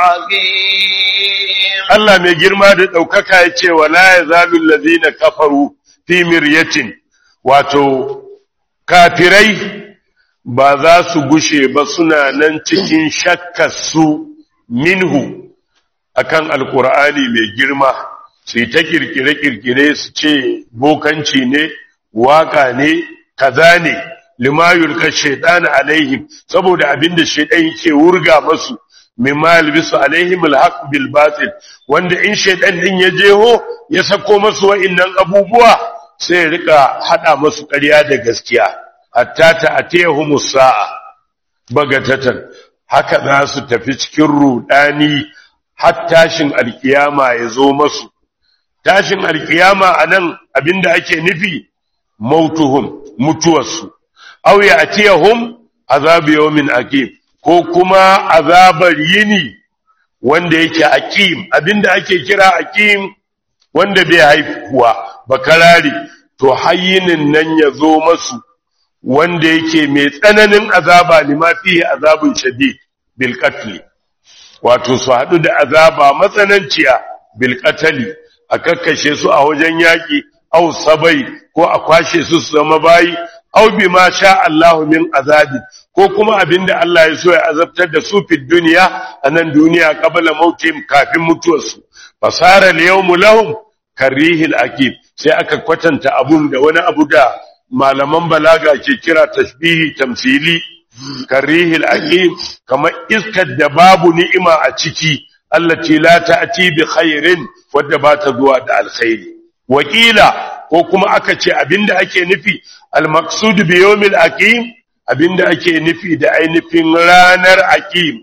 عقيم Allah mai girma da ɗaukaka ya ce wa la ya zalun lazina kafaru fi miryatin wato kafirai ba za su gushe ba suna nan cikin shakkarsu minhu akan alkur'ani mai girma su yi ta kirkire-kirkire su ce bokanci ne waka ne kaza ne limayul ka shaitan alaihim saboda abinda shaitan yake wurga masu mimma yalbisu alaihim alhaq bil batil wanda in shaytan din ya jeho ya sako masu wa'annan abubuwa sai ya rika hada masu ƙarya da gaskiya hatta ta atiyahumus sa'a bagatatan haka za su tafi cikin rudani har tashin alkiyama ya zo masu tashin alkiyama anan abinda ake nufi mautuhum mutuwarsu aw ya atiyahum azabu yawmin aqim ko kuma azabar yini wanda yake aqim abinda ake kira aqim wanda bai haifuwa bakarari to hayyinin nan ya zo masu wanda yake mai tsananin azaba lima fihi azabun shadid bil qatl wato su hadu da azaba matsananciya bil qatl a kakkashe su a wajen yaki aw sabai ko a kwashe su su zama bayi aw bima sha Allahu min azabi ko kuma abinda Allah ya so ya azabtar da su fi duniya anan duniya qabla mautim kafin mutuwarsu fasara al-yawmu lahum karihil akib sai aka kwatanta abun da wani abu da malaman balaga ke kira tashbihi tamthili karihil akib kamar iskar da babu ni'ima a ciki allati la ta'ti bi khairin wadda ba ta zuwa da alkhairi wakila ko kuma aka ce abinda ake nufi al-maqsud bi yawmil aqim abinda ake nufi da ainihin ranar aqim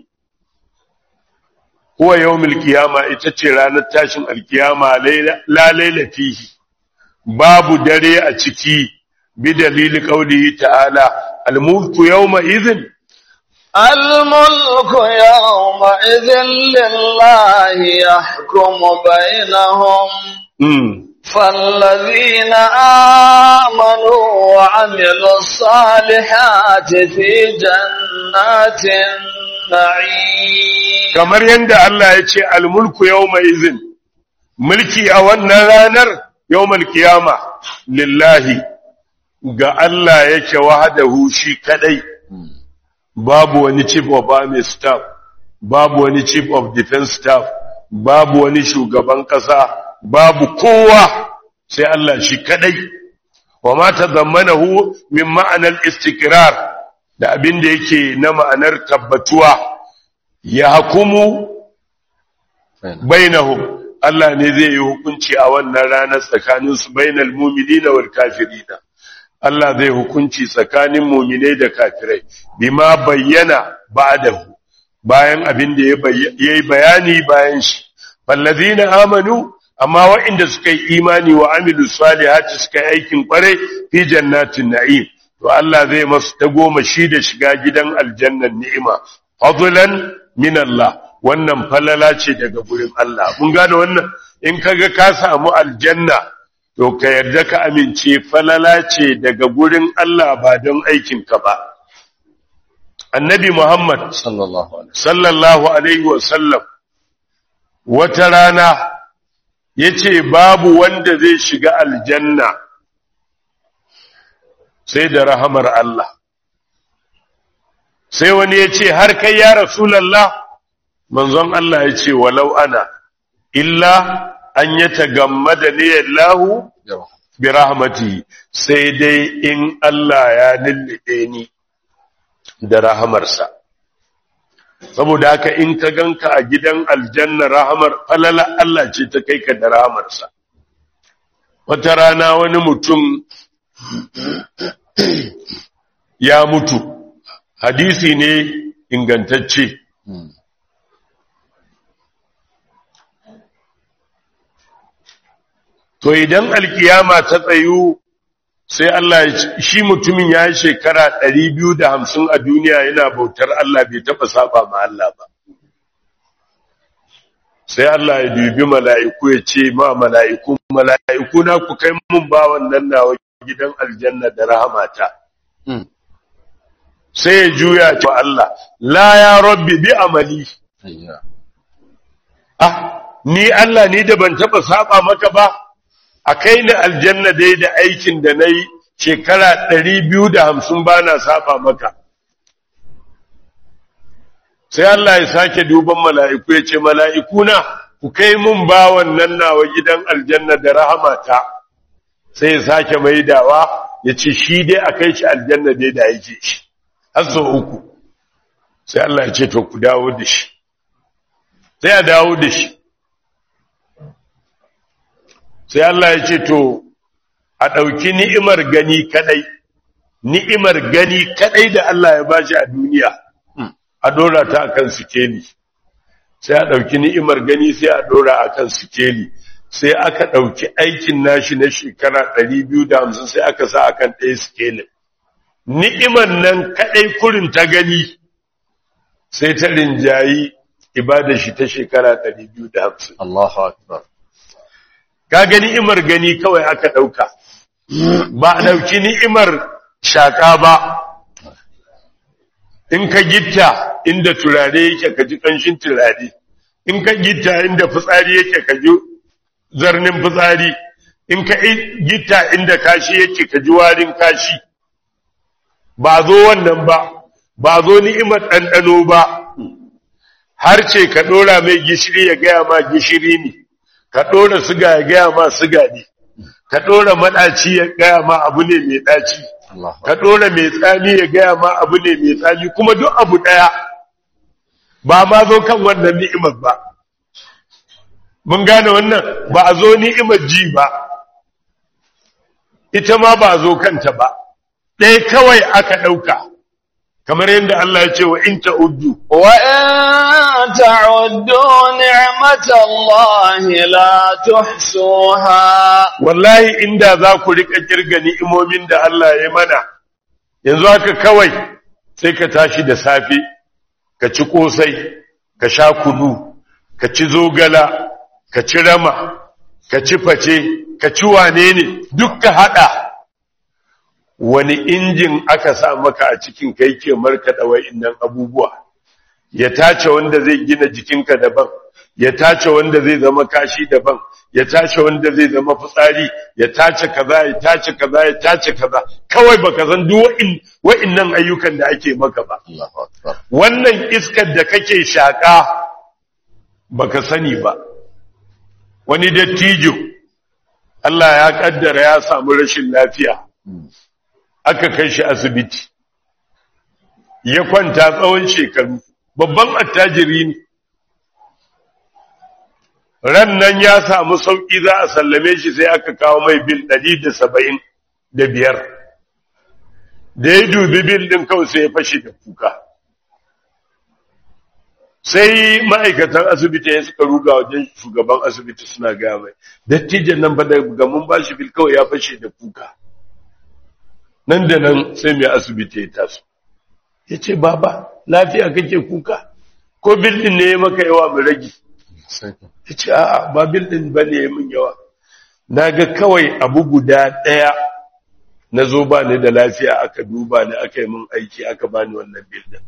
huwa yawmil qiyama ita ce ranar tashin alkiyama la laila fihi babu dare a ciki bi dalili qaulihi ta'ala al-mulku yawma idhin الملك يومئذ لله يحكم بينهم mm. فالذين آمنوا وعملوا الصالحات في جنات النعيم kamar yadda Allah ya ce almulku yawma izin mulki a wannan ranar yawmal qiyama lillahi ga Allah yake wahdahu shi kadai babu wani chief of army staff babu wani chief of defense staff babu wani shugaban kasa babu kowa sai Allah shi kadai wa ma tazammanahu min ma'anar istikrar da abin da yake na ma'anar tabbatuwa ya hukumu bainahum Allah ne zai yi hukunci a wannan ranar tsakanin su bainal mu'minina wal kafirina Allah zai hukunci tsakanin mu'minai da kafirai bima bayyana ba'dahu bayan abin da yayi bayani bayan shi fallazina amanu amma waɗanda suka yi imani wa amilu salihati suka yi aikin kwarai fi jannatin na'im to Allah zai masu ta goma shi da shiga gidan aljannan ni'ima fadlan min Allah wannan falala ce daga gurin Allah mun gane wannan in kaga ka samu aljanna to ka yarda ka amince falala ce daga gurin Allah ba don aikin ka ba annabi Muhammad sallallahu alaihi sallallahu alaihi wa sallam wata rana yace babu wanda zai shiga aljanna sai da rahamar Allah sai wani ya ce har kai ya rasulallah manzon Allah ya ce walau ana illa an ya tagammada ne Allahu yawa bi rahmatihi sai dai in Allah ya lullube ni da rahamarsa saboda haka in ka ganka a gidan aljanna rahamar falala Allah ce ta kai ka da rahamarsa wata rana wani mutum ya mutu hadisi ne ingantacce to idan alkiyama ta tsayu sai Allah ya ce- shi mutumin ya yi shekara 250 a duniya yana bautar Allah bai taba saba ma Allah ba sai Allah ya dubi mala'iku ya ce ma mala'iku mala'iku na ku kai mun ba wannan nawa gidan aljanna da rahamata Mm. sai ya juya ta Allah la ya rabbi bi amali ayya ah ni Allah ni da ban taba saba maka ba a kai ni aljanna dai da aikin da nayi shekara 250 bana saba maka sai Allah ya sake duban mala'iku ya ce mala'ikuna ku kai mun ba wannan nawa gidan aljanna da rahamata sai ya sake maidawa ya ce shi dai a kai shi aljanna dai da yake shi har sau uku sai Allah ya ce to ku dawo da shi sai a dawo da shi sai Allah ya ce to a ɗauki ni'imar gani kadai ni'imar gani kadai da Allah ya bashi a duniya a dora ta akan sikeli sai a ɗauki ni'imar gani sai a dora akan sikeli sai aka ɗauki aikin nashi na shekara 250 sai aka sa akan ɗaya sikelin ni'imar nan kadai kurin ta gani sai ta rinjayi ibadar shi ta shekara 250 Allahu akbar ka ga ni'imar gani kawai aka ɗauka ba a ɗauki ni'imar shaƙa ba in ka gitta inda turare yake ka ji ƙanshin turare in ka gitta inda fitsari yake ka ji zarnin fitsari in ka i- gitta inda kashi yake ka ji warin kashi ba zo wannan ba ba zo ni'imar ɗanɗano ba har ce ka ɗora mai gishiri ya gaya ma gishiri ne ka ɗora siga ya gaya ma siga ne ka ɗora maɗaci ya gaya ma abu ne mai ɗaci Allahu ka ɗora mai tsami ya gaya ma abu ne mai tsami kuma duk abu ɗaya ba ma zo kan wannan ni'imar ba mun gane wannan ba a zo ni'imar ji ba ita ma ba zo kanta ba ɗaya kawai aka ɗauka kamar yadda Allah ya ce wa in ta'uddu وإن تعدوا نعمة الله لا تحصوها wallahi inda za ku rika kirga ni'imomin da Allah ya mana yanzu haka kawai sai ka tashi da safe ka ci kosai ka sha kunu ka ci zogala ka ci rama ka ci face ka ci wane ne duk ka hada wani injin aka sa maka a cikin kai ke markaɗa wa'innan abubuwa ya tace wanda zai gina jikinka daban ya tace wanda zai zama kashi daban ya tace wanda zai zama fitsari ya tace kaza ya tace kaza ya tace kaza kawai baka san duk wa'in wa'innan ayyukan da ake maka ba Allahu akbar wannan iskar da kake shaka baka sani ba wani dattijo Allah ya kaddara ya samu rashin lafiya aka kai shi asibiti ya kwanta tsawon shekaru babban attajiri ne ran nan ya samu sauƙi za a sallame shi sai aka kawo mai bil ɗari da saba'in da biyar da ya dubi bil ɗin kawai sai ya fashe da kuka sai ma'aikatan asibiti ya suka ruga wajen shugaban asibiti suna gaya mai dattijan nan ba da gamun ba shi bil kawai ya fashe da kuka nan da nan sai mai asibiti ya taso ya ce baba lafiya kake kuka ko bil ɗin ne ya maka yawa mu rage sai ya ce a ba bil ɗin ba ne min yawa na ga kawai abu guda ɗaya na zo ba ni da lafiya aka duba ni aka yi min aiki aka bani wannan bil ɗin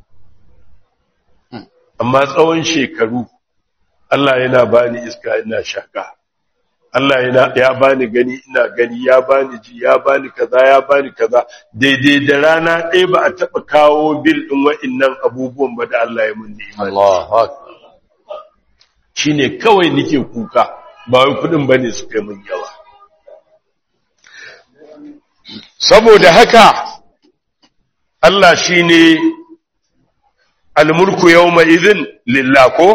amma tsawon shekaru Allah yana bani iska ina shaka Allah yana ya bani gani ina gani ya bani ji ya bani kaza ya bani kaza daidai da rana ɗaya ba a taɓa kawo bil ɗin wa'innan abubuwan ba da Allah ya mun ni'ima Allahu akbar shine kawai nike kuka ba wai kudin bane su kai mun yawa saboda haka Allah shine almulku yawma idhin lillah ko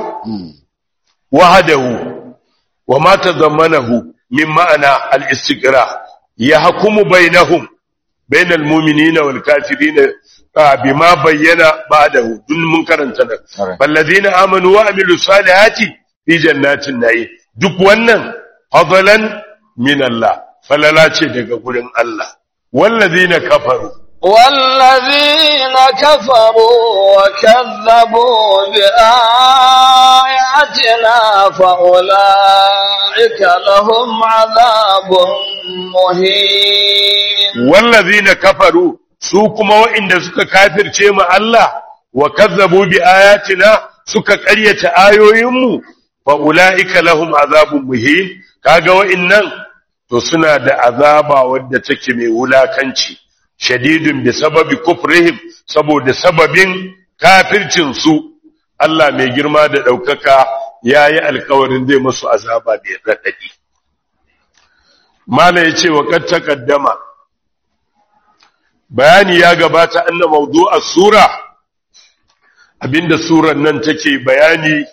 wahdahu wama tadammanahu min ma'ana al-istiqra yahkumu bainahum bainal mu'minina wal kafirina ah, bima bayyana ba'dahu dun mun karanta nan Alright. فالذين آمنوا وعملوا الصالحات في جنات النعيم duk wannan fadlan min Allah falala ce daga gurin Allah wallazina kafaru والذين كفروا وكذبوا بآياتنا فأولئك لهم عذاب مهين wallazina kafaru su kuma wa'inda suka kafirce mu Allah wa kazzabu bi ayatina suka ƙaryata ayoyinmu fa ulaika lahum azabun muhin kaga wa'innan to suna da azaba wadda take mai wulakanci shadidun bi sababi kufrihim saboda sababin kafircin su Allah mai girma da daukaka yayi alkawarin zai musu azaba mai radadi mala yace wa kad taqaddama bayani ya gabata anna mawdu'a sura abinda surar nan take bayani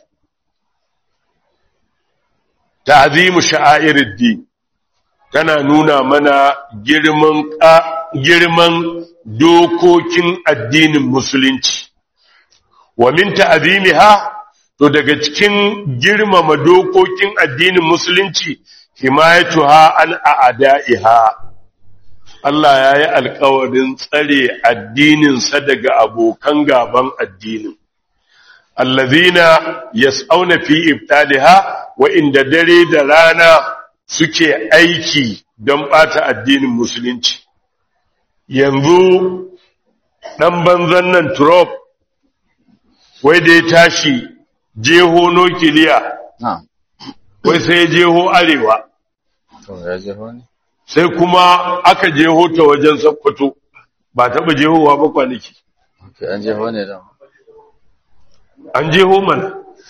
ta'zimu sha'airid din tana nuna mana girman ka- girman dokokin addinin musulunci wa min ta'zimiha to daga cikin girmama dokokin addinin musulunci himayatuha an a'da'iha Allah ya yi alkawarin tsare addininsa daga abokan gaban addinin. Allazina yas'auna fi ibtaliha wa inda dare da rana suke aiki don ɓata addinin musulunci. Yanzu ɗan banzan nan Trump, wai da ya tashi jeho nukiliya, na'am wai sai ya jeho arewa. to ya je wani sai kuma aka jeho ta wajen sakkwato ba taɓa jehowa ba kwanaki okay an je wani da an jeho mana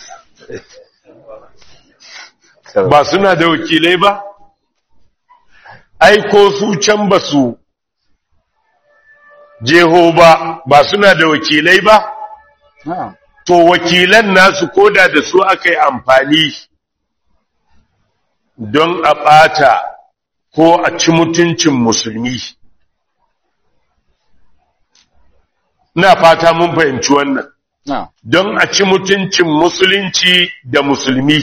ba suna da wakilai ba ai ko su can ba su jeho ba ba suna da wakilai ba na'am to wakilan nasu koda da su aka yi amfani don a ɓata ko a ci mutuncin musulmi ina fata mun fahimci wannan na'am don a ci mutuncin musulunci da musulmi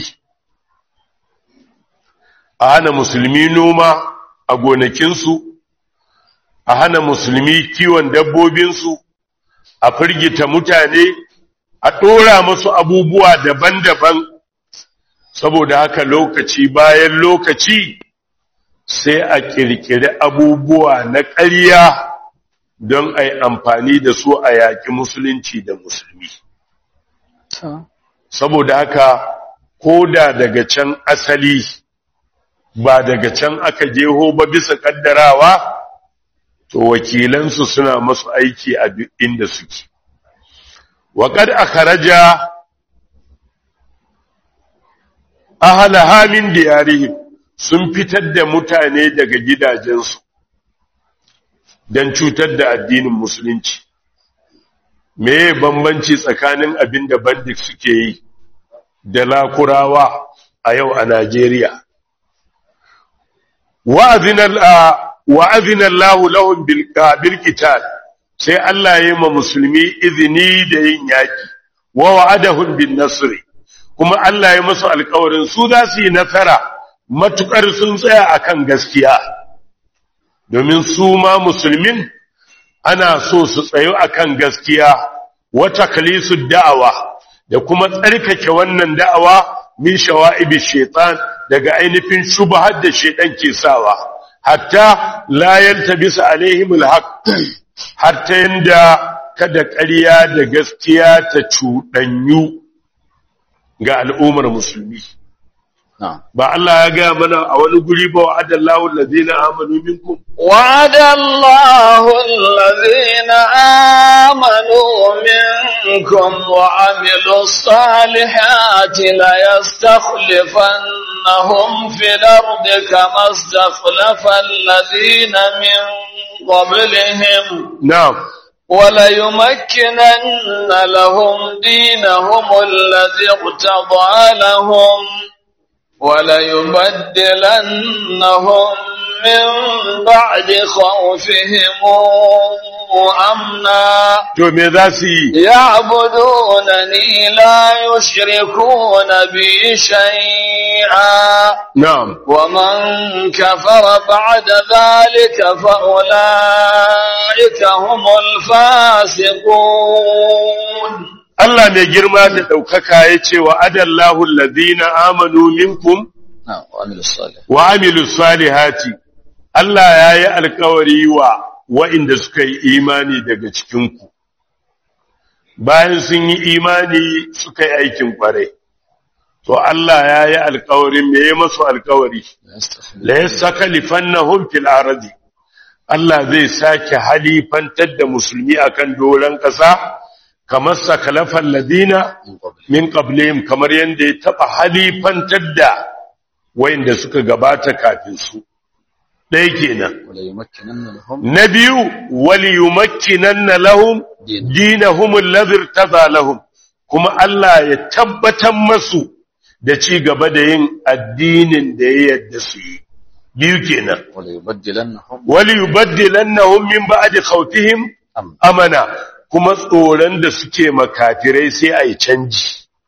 a hana musulmi noma a gonakinsu a hana musulmi kiwon dabbobinsu a firgita mutane a ɗora musu abubuwa daban-daban saboda haka lokaci bayan lokaci sai a ƙirƙiri abubuwa na ƙarya don a yi amfani da su a yaƙi musulunci da musulmi to saboda haka ko da daga can asali ba daga can aka jeho ba bisa kaddarawa to wakilansu suna masu aiki a duk inda suke waƙad akharaja ahalaha min diyarihim sun fitar da mutane daga gidajensu don cutar da addinin musulunci me bambanci tsakanin abin da bandit suke yi da lakurawa a yau a Najeriya wa'azina Allah lahum bil qital sai Allah ya yi ma musulmi izini da yin yaki wa wa'adahum bin nasr kuma Allah ya masu alƙawarin su za su yi nasara matukar sun tsaya akan gaskiya domin su ma musulmin ana so su tsayo akan gaskiya wata kalisu da'awa da kuma tsarkake wannan da'awa min shawa'ibi shaitan daga ainihin shubhar da shaitan ke sawa hatta la yaltabisa alaihim alhaq hatta yanda kada ƙarya da gaskiya ta cuɗanyu ga al'ummar musulmi na'am ba Allah ya gaya mana a wani guri ba wa adallahu allazina amanu minkum وعد الله الذين آمنوا منكم وعملوا الصالحات ليستخلفنهم في الأرض كما استخلف الذين من قبلهم na'am وليمكنن لهم دينهم الذي ارتضى لهم وليبدلنهم من بعد خوفهم أمنا to me za su yi يعبدونني لا يشركون بي شيئا na'am ومن كفر بعد ذلك فأولئك هم الفاسقون Allah mai girma da ɗaukaka ya ce wa adallahu allazina amanu minkum na'am wa amilu salih wa amilu salihati Allah ya yi alkawari wa wa'inda suka yi imani daga cikinku bayan sun yi imani suka yi aikin kwarai to Allah ya yi alkawarin me ya masu alkawari la yastakhli la yastakhlifannahum fil ardi Allah zai sake halifantar da musulmi akan doron ƙasa kamar sakalafan ladina min qabli min qablihim kamar yanda ya taba halifantar da wayanda suka gabata kafin su dai kenan wala yumakkinanna lahum na biyu wali yumakkinanna lahum Din. dinahum alladhi irtada lahum kuma Allah ya tabbatar masu da ci gaba da yin addinin da ya yadda su yi biyu kenan wala yubaddilannahum wali yubaddilannahum min ba'di khawfihim am amana kuma tsoron da suke makafirai sai a yi canji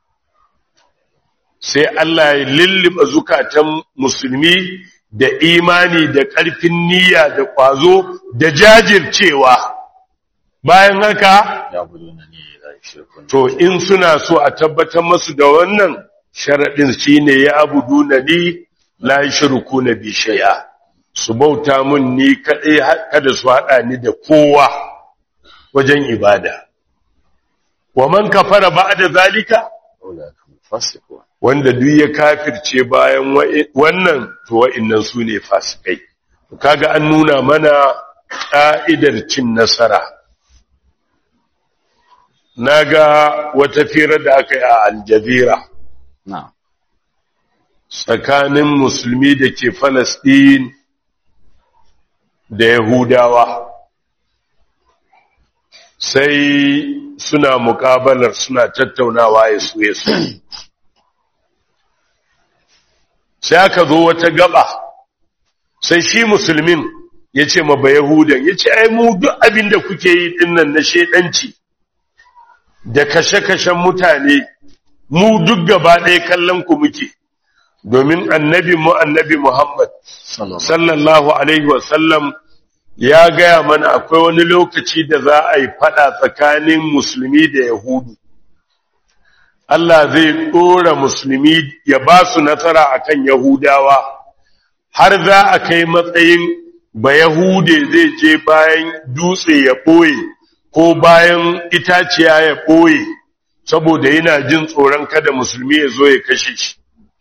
sai Allah ya lulluɓa zukatan musulmi da imani da ƙarfin niyya da ƙwazo da jajircewa bayan haka ya'budunani la yushrikun to in suna so a tabbatar masu da wannan sharaɗin shine ya abudu na ni la shirku na bi shay'a su bauta mun ni kaɗai kada su haɗa ni da kowa wajen ibada wa man kafara ba'da zalika ulaika hum fasiqun wanda duk ya kafirce bayan wa'i- wannan to wa'innan su ne fasikai To kaga an nuna mana ƙa'idar cin nasara naga wata fira da aka yi a aljazira na'am tsakanin musulmi da ke falasɗin da yahudawa sai suna muƙabalar suna tattaunawa ya su ya su sai aka zo wata gaba sai shi musulmin ya ce ma bayahudan ya ce ai mu duk abin da kuke yi dinnan na shedanci da kashe-kashen mutane mu duk gaba ɗaya kallon ku muke domin annabi mu annabi Muhammad sallallahu alaihi wasallam ya gaya mana akwai wani lokaci da za a yi fada tsakanin musulmi da yahudu Allah zai ɗora musulmi ya ba su nasara akan yahudawa har za a kai matsayin ba yahude zai je bayan dutse ya ɓoye ko bayan itaciya ya ɓoye saboda yana jin tsoron kada musulmi ya zo ya kashe shi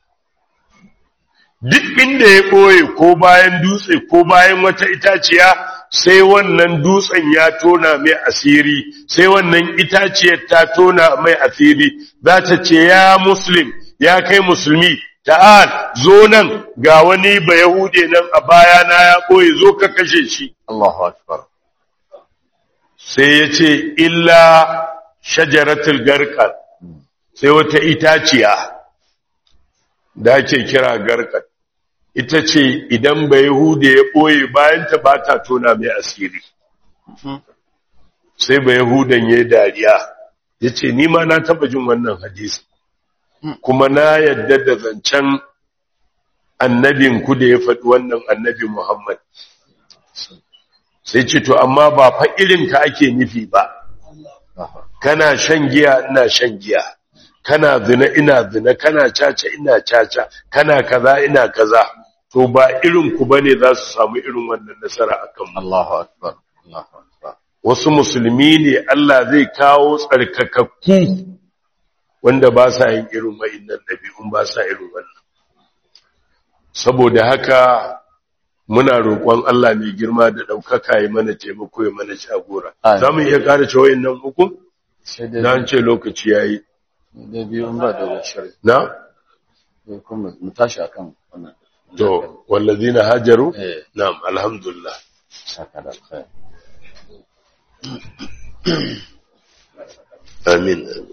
duk inda ya ɓoye ko bayan dutse ko bayan wata itaciya sai wannan dutsen ya tona mai asiri sai wannan itaciyar ta tona mai asiri za ta ce ya muslim ya kai musulmi ta'al zo nan ga wani ba yahude nan a bayana ya ɓoye zo ka kashe shi Allahu akbar sai ya ce illa shajaratul garkar sai wata itaciya da ake kira garkar ita ce idan bai hude ya ɓoye bayanta ba ta tona mai asiri sai bai hudan ya dariya ya ce nima na taba jin wannan hadisi kuma na yadda da zancen annabin ku da ya faɗi wannan annabi Muhammad sai ce to amma ba fa irin ka ake nufi ba kana shan giya ina shan giya kana zina ina zina kana caca ina caca kana kaza ina kaza to ba irin ku bane za su samu irin wannan nasara akan mu Allahu akbar Allahu akbar wasu musulmi ne Allah zai kawo tsarkakakku wanda ba sa yin irin wa'innan ɗabi'un ba sa irin wannan saboda haka muna roƙon Allah mai girma da ɗaukaka ya mana taimako ya mana shagora Amin. za mu iya ƙara ce wa'innan hukun sai na dai an ce lokaci ya yi da biyu in ba da shari na sai kuma mu tashi akan wannan to wallazina hajaru eh na'am alhamdulillah saka da alkhair amin